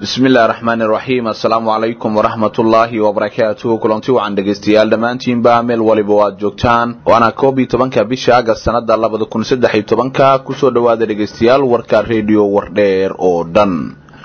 bismi illahi raxmaani raxiim assalaamu calaykum waraxmat ullaahi wabarakaatuhu kulanti wacan dhegaystayaal dhammaantiinba meel waliba o aad joogtaan waana koob iyo tobanka bisha agast sanada labada kun saddex iyo tobanka kusoo dhowaada dhegaystayaal warka rediyo wardheer oo dhan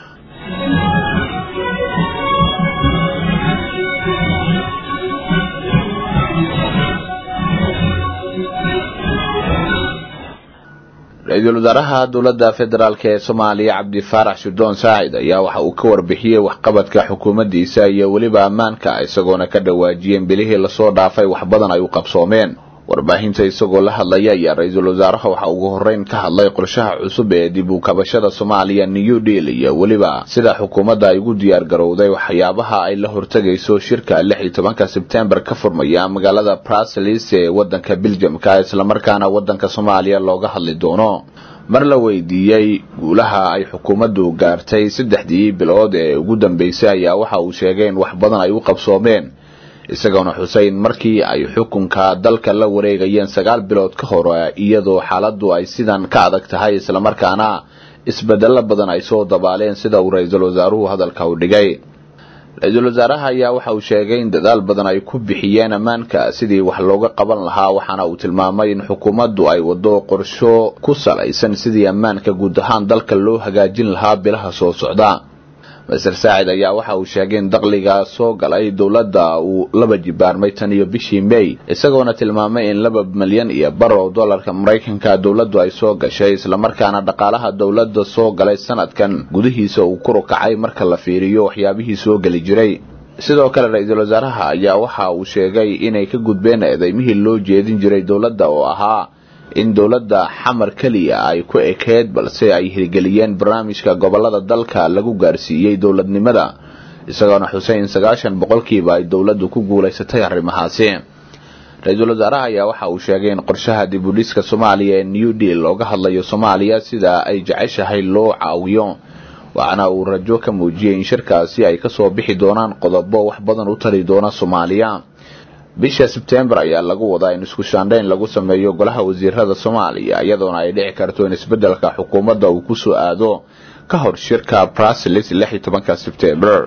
ra-iisul wasaaraha dowladda federaalk ee soomaaliya cabdi faarax shirdoon saacid ayaa waxa uu ka warbixiyey waxqabadka xukuumaddiisa iyo weliba ammaanka isagoona ka dhawaajiyeen bilihii lasoo dhaafay wax badan ay u qabsoomeen warbaahinta isagoo la hadlaya ayaa ra-iisul wasaaraha waxa ugu horreyn ka hadlay qorshaha cusub ee dib u kabashada soomaaliya new deal iyo weliba sida xukuumadda ay ugu diyaar garowday waxyaabaha ay la hortegayso shirka lix iyo tobanka sebtembar ka furmaya magaalada bruselis ee wadanka beljamka islamarkaana wadanka soomaaliya looga hadli doono mar la weydiiyey guulaha ay xukuumaddu gaartay saddexdii bilood ee ugu dambeysay ayaa waxa uu sheegay in wax badan ay u qabsoomeen isagoona xuseyn markii ay xukunka dalka la wareegayeen sagaal bilood ka hore iyadoo xaaladdu ay sidan ka adag tahay islamarkaana isbedelo badan ay soo dabaaleen sida uu ra-iisul wasaaruhu hadalka u dhigay ra-iisul wasaaraha ayaa waxa uu sheegay in dadaal badan ay ku bixiyeen ammaanka sidii wax looga qaban lahaa waxaana uu tilmaamay in xukuumaddu ay wado qorsho ku salaysan sidii ammaanka guud ahaan dalka loo hagaajin lahaa bilaha soo socda master saacid ayaa waxa uu sheegay in dakhliga soo galay dowladda uu laba jibaarmay tan iyo bishii may isagoona tilmaamay in laba milyan iyo bar oo dollarka maraykanka dowladdu ay soo gashay islamarkaana dhaqaalaha dowladda soo galay sanadkan gudihiisa uu kor u kacay marka la fiiriyo waxyaabihii soo geli jiray sidoo kale ra-iisul wasaaraha ayaa waxa uu sheegay inay ka gudbeen eedeymihii loo jeedin jiray dowladda oo ahaa in dowladda xamar keliya ay ku ekeed balse ay hirgeliyeen barnaamijka gobolada dalka lagu gaarsiiyey dowladnimada isagoona xuseyn sagaashan boqolkiiba ay dowladdu ku guulaysatay arrimahaasi ra-iisul wasaaraha ayaa waxa uu sheegay in qorshaha dib u dhiska soomaaliya ee new deal looga hadlayo soomaaliya sida ay jeceshahay loo caawiyo waxaana uu rajo ka muujiyey in shirkaasi ay kasoo bixi doonaan qodobo wax badan u tari doona soomaaliya bisha sebtembar ayaa lagu wadaa in isku shaandhayn lagu sameeyo golaha wasiirada soomaaliya iyadoona ay dhici karto in isbedelka xukuumadda uu kusoo aado ka hor shirka bruselis lix iyo tobanka sebtembar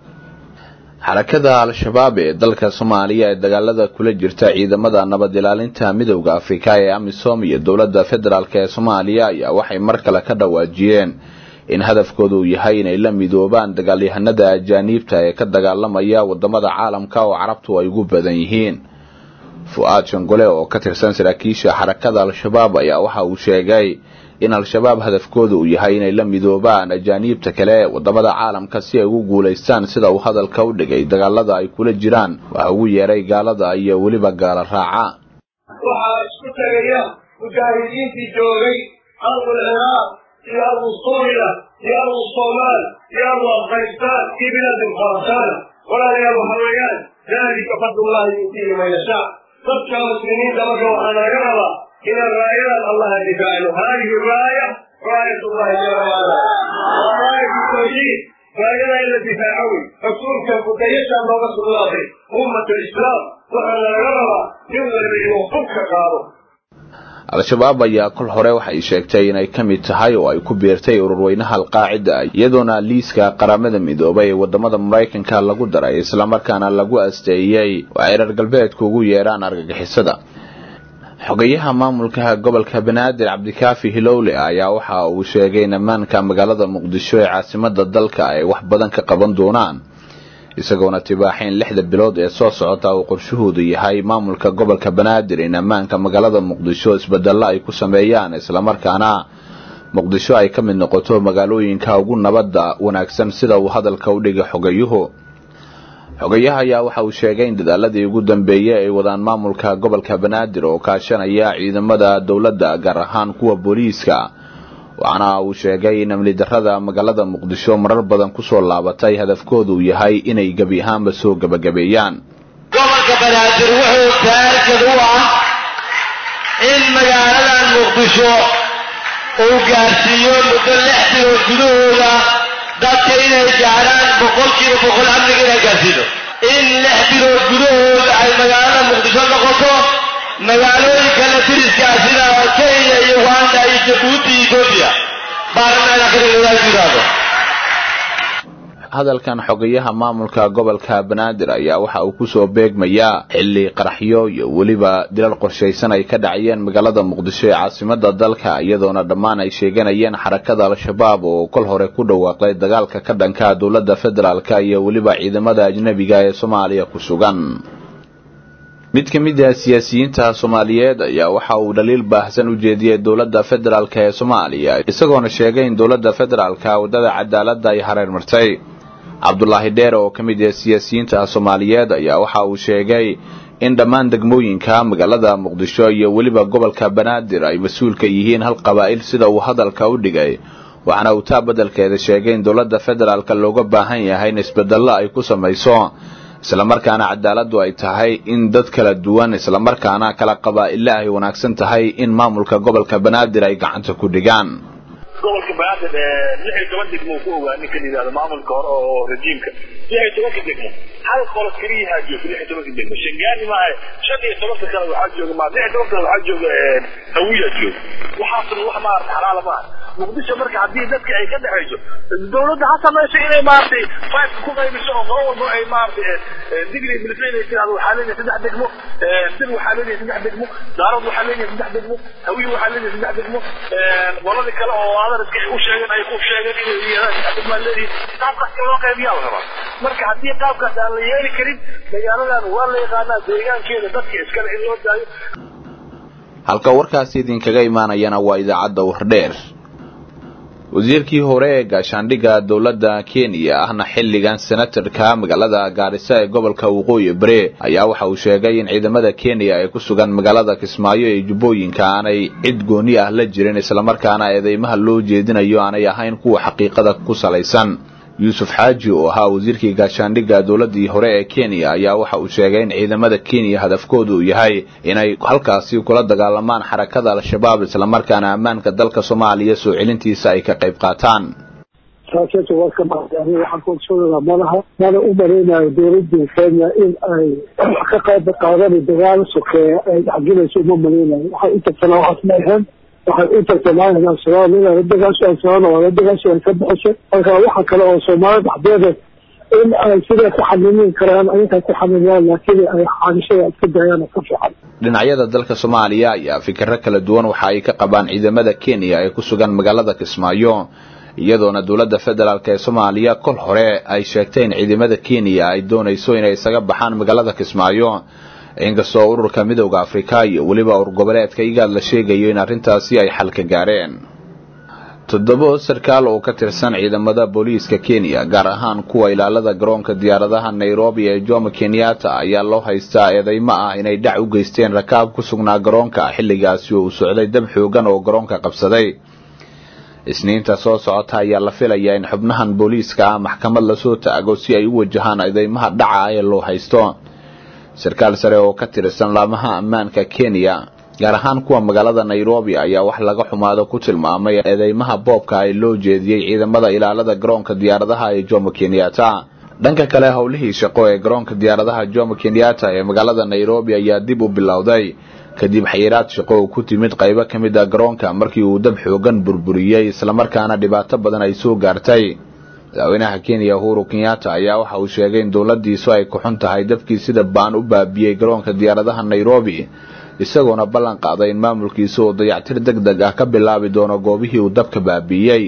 xarakada al-shabaab ee dalka soomaaliya ee dagaalada kula jirta ciidamada nabad ilaalinta midowda afrika ee amisom iyo dowladda federaalk ee soomaaliya ayaa waxay mar kale ka dhawaajiyeen in hadafkoodu uu yahay inay la midoobaan dagaalyahanada ajaaniibta ee ka dagaalamaya wadamada caalamka oo carabtu ay ugu badan yihiin fu-aad shangole oo ka tirsan saraakiisha xarakada al-shabaab ayaa waxa uu sheegay in al-shabaab hadafkoodu uu yahay inay la midoobaan ajaaniibta kale ee wadamada caalamka si ay ugu guulaystaan sida uu hadalka u dhigay dagaalada ay kula jiraan waxa ugu yeeray gaalada iyo weliba gaala raaca waxaa isku tagaya mujaahidiintii joogay ardul ciraaq iyo abu suuriya iyo abu somaal iyo abu afghanistaan iyo bilaadi khurasaan walaalayaal waxa weeyaan daalika fadlullahi yuutiihi man yashaa dadka muslimiinta marka waxaa laga rabaa inaan raayadan allaha difaacno haadihi raaya raayat ullahi jala waala waa raayatu tawxiid raayada in la difaaco wey rasuulka kudayashaa looga sugnaaday ummat alislaam waxaana laga rabaa nin waliba inuu hubka qaado al-shabaab ayaa kol hore waxay sheegtay inay ka mid tahay oo ay ku biirtay ururweynaha alqaacida iyadoona liiska qaramada midoobay ee wadamada maraykanka lagu daray islamarkaana lagu asteeyey oo ay reer galbeedku ugu yeedhaan argagixisada xogayaha maamulka gobolka banaadir cabdikaafi hilowle ayaa waxa uu sheegay in ammaanka magaalada muqdisho ee caasimada dalka ay wax badan ka qaban doonaan isagoona tibaaxayn lixda bilood ee soo socota uu qorshahoodu yahay maamulka gobolka banaadir in ammaanka magaalada muqdisho isbedelo ay ku sameeyaan islamarkaana muqdisho ay ka mid noqoto magaalooyinka ugu nabadda wanaagsan sida uu hadalka u dhigay xogayuhu xogayaha ayaa waxa uu sheegay in dadaaladii ugu dambeeyey ay wadaan maamulka gobolka banaadir oo kaashanaya ciidamada dowladda gaar ahaan kuwa booliiska waxaana uu sheegay in amni darrada magaalada muqdisho marar badan kusoo laabatay hadafkoodu yahay inay gebi ahaanba soo gebagabeeyaan gobolka banaadir wuxuu taarikad u ah in magaaladan muqdisho uu gaarsiiyo muddo lix bilood gudahooda dadka inay gaarhaan boqolkiiba boqol amniga inay gaarsiino in lix bilood gudahooda ay magaalada muqdisho noqoto magaalooyinka la diriskaa sida kenya iyo uganda iyo jabuuti iyo etoobiya baarlamaanka yidhaahdo hadalkan xogayaha maamulka gobolka banaadir ayaa waxa uu kusoo beegmayaa xilli qaraxyo iyo weliba dilal qorshaysan ay ka dhacayeen magaalada muqdisho ee caasimada dalka iyadoona dhammaan ay sheeganayeen xarakada al-shabaab oo kol hore ku dhawaaqday dagaalka ka dhanka dowladda federaalka iyo weliba ciidamada ajnabiga ee soomaaliya ku sugan mid ka mid ah siyaasiyiinta soomaaliyeed ayaa waxa uu dhaliil baahsan u jeediyey dowladda federaalk ee soomaaliya isagoona sheegay in dowladda federaalka waddada cadaaladda ay hareer martay cabdulaahi dheer oo ka mid ah siyaasiyiinta soomaaliyeed ayaa waxa uu sheegay in dhammaan degmooyinka magaalada muqdisho iyo weliba gobolka banaadir ay mas-uul ka yihiin hal qabaa'il sida uu hadalka u dhigay waxaana uu taa beddelkeeda sheegay in dowladda federaalka looga baahan yahay in isbedello ay ku samayso islamarkaana cadaaladdu ay tahay in dad kala duwan islamarkaana kala qabaa'ille ay wanaagsan tahay in maamulka gobolka banaadir ay gacanta ku dhigaan gobolka banaadir lix iyo toban degmo ku ogaa ninka la yidhahdo maamulka hore oo rajiimka lix iyo tobanka degmo hal qolo keliyahaa jooga lix iyo tobanka degmo shangaani maaha shan iyo tobanka kale waxaa jooga ma lix iyo tobanka kale waxaa jooga hawiya jooga waxaasna wax maarata xalaala maaha muqdisho marka haddii dadka ay ka dhexayso dawladda ha samayso inay maaragtay fiveka ku qaybiso oo qolo walba ay maaragtay digri military inay tirahdo waxaa leeyahay saddex degmo dir waxaa leeyahay saddex degmo daarad waxaa leeyahay saddex degmo hawiye waxaa leeyahay saddex degmo qoladii kale oo adarska ay u sheegeen ay ku sheegeen inay yidhahdaan saddex degmaa leeyihin qaabkaas in loo qaybiyaa la rabaa marka haddii qaabkaas aan la yeeli karin magaaladan waa la yaqaanaa deegaankeeda dadka iskale in loo daayo halka warkaasi idinkaga imaanayana waa idaacadda wardheer wasiirkii hore ee gaashaandhigga dowladda kenya ahna xilligan senatarka magaalada gaarisa ee gobolka waqooyi bare ayaa waxa uu sheegay in ciidamada kenya ee ku sugan magaalada kismaayo ee jubbooyinka aanay cid gooni ah la jirin islamarkaana eedeymaha loo jeedinayo aanay ahayn kuwa xaqiiqada ku salaysan yuusuf xaaji oo ahaa wasiirkii gaashaandhigga dowladii hore ee kenya ayaa waxa uu sheegay in ciidamada kenya hadafkoodu uu yahay inay halkaasi kula dagaalamaan xarakada al-shabaab islamarkaana ammaanka dalka soomaaliya soo celintiisa ay ka qayb qaataan saasata waa ka mahadani waxaan ku ogsoonaa malaha mana u malaynayo dowladii kenya in ay ka qayb qaadani dagaalo sokeeya ay dhexgelayso uma malaynayo waxay u tagtanaa waxaas ma ahayn waxay u tagtanaayeen al-shabaab inay la dagaasho al-shabaab waa la dagaasho ay ka baxisay marka waxa kale oo soomaalida dhexdeeda in ay siday ku xamilin karaan ayaga ku xamiliyaan laakiin ay xaadishada iska dayaan ka fiican dhinacyada dalka soomaaliya ayaa fikiro kala duwan waxa ay ka qabaan ciidamada kenya ee ku sugan magaalada kismaayo iyadoona dowladda federaalk ee soomaaliya kol hore ay sheegtay in ciidamada kenya ay doonayso inay isaga baxaan magaalada kismaayo inkastoo ururka midowda afrika iyo weliba ur goboleedka igaad la sheegayo in arrintaasi ay xal ka gaareen toddoba sarkaal oo ka tirsan ciidamada booliiska kenya gaar ahaan kuwa ilaalada garoonka diyaaradaha nairobi ee jomo kenyatta ayaa loo haystaa eedeymo ah inay dhac u geysteen rakaab ku sugnaa garoonka xilligaasi oo uu socday dab xoogan oo garoonka qabsaday isniinta soo socota ayaa la filayaa in xubnahan booliiska ah maxkamad lasoo taago si ay u wajahaan eedeymaha dhaca ee loo haysto sarkaal sare oo ka tirsan laamaha ammaanka kenya gaar ahaan kuwa magaalada nairobi ayaa wax laga xumaado ku tilmaamay eedeymaha boobka ay loo jeediyey ciidamada ilaalada garoonka diyaaradaha ee jomo kenyatta dhanka kale howlihii shaqo ee garoonka diyaaradaha jomo kenyatta ee magaalada nairobi ayaa dib u bilowday kadib xayiraad shaqo oo ku timid qaybo ka mid a garoonka markii uu dab xoogan burburiyey islamarkaana dhibaato badan ay soo gaartay madaxweynaha kenya uhuru kenyatta ayaa waxa uu sheegay in dowladiisu ay ku xun tahay dabkii sida baan u baabiyey garoonka diyaaradaha nairobi isagoona ballan qaaday in maamulkiisa uu dayactir deg deg ah ka bilaabi doono goobihii uu dabka baabiiyey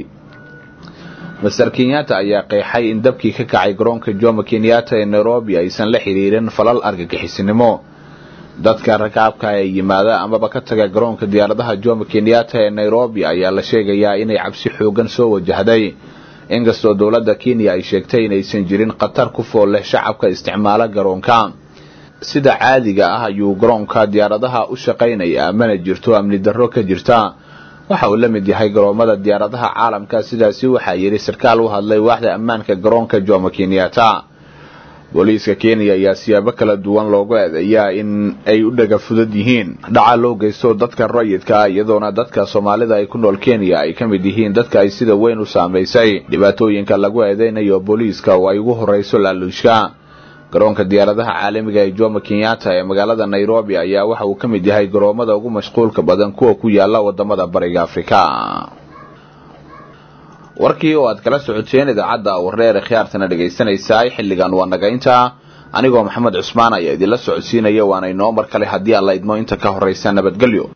master kenyatta ayaa qeexay in dabkii ka kacay garoonka jomo kenyatta ee nairobi aysan la xidhiirin falal argagixisnimo dadka rakaabka ee yimaada amaba ka taga garoonka diyaaradaha jomo kenyatta ee nairobi ayaa la sheegayaa inay cabsi xoogan soo wajahday inkastoo dowladda kenya ay sheegtay inaysan jirin khatar ku fool leh shacabka isticmaala garoonka sida caadiga ah ayuu garoonka diyaaradaha u shaqaynayaa mana jirto amni darro ka jirta waxa uu la mid yahay garoomada diyaaradaha caalamka sidaasi waxaa yidhi sarkaal u hadlay waaxda ammaanka garoonka jomo kenyatta booliiska kenya ayaa siyaabo kala duwan loogu eedeeyaa in ay u dhaga fudud yihiin dhaca loo geysto dadka rayidka ah iyadoona dadka soomaalida ay ku nool kenya ay ka mid yihiin dadka ay sida weyn u saamaysay dhibaatooyinka lagu eedeynayo booliiska oo ay ugu horreyso laaluushka garoonka diyaaradaha caalamiga ee jomo kenyatta ee magaalada nairobi ayaa waxa uu ka mid yahay garoomada ugu mashquulka badan kuwa ku yaala wadamada bariga afrika warkii oo aad kala socoteen idaacadda wareer khiyaartana dhegaysanaysaay xilligan waa nagaynta anigoo maxamed cusmaan ayaa idinla socodsiinaya waana inoo mar kale haddii alla idmo inta ka horraysa nabadgelyo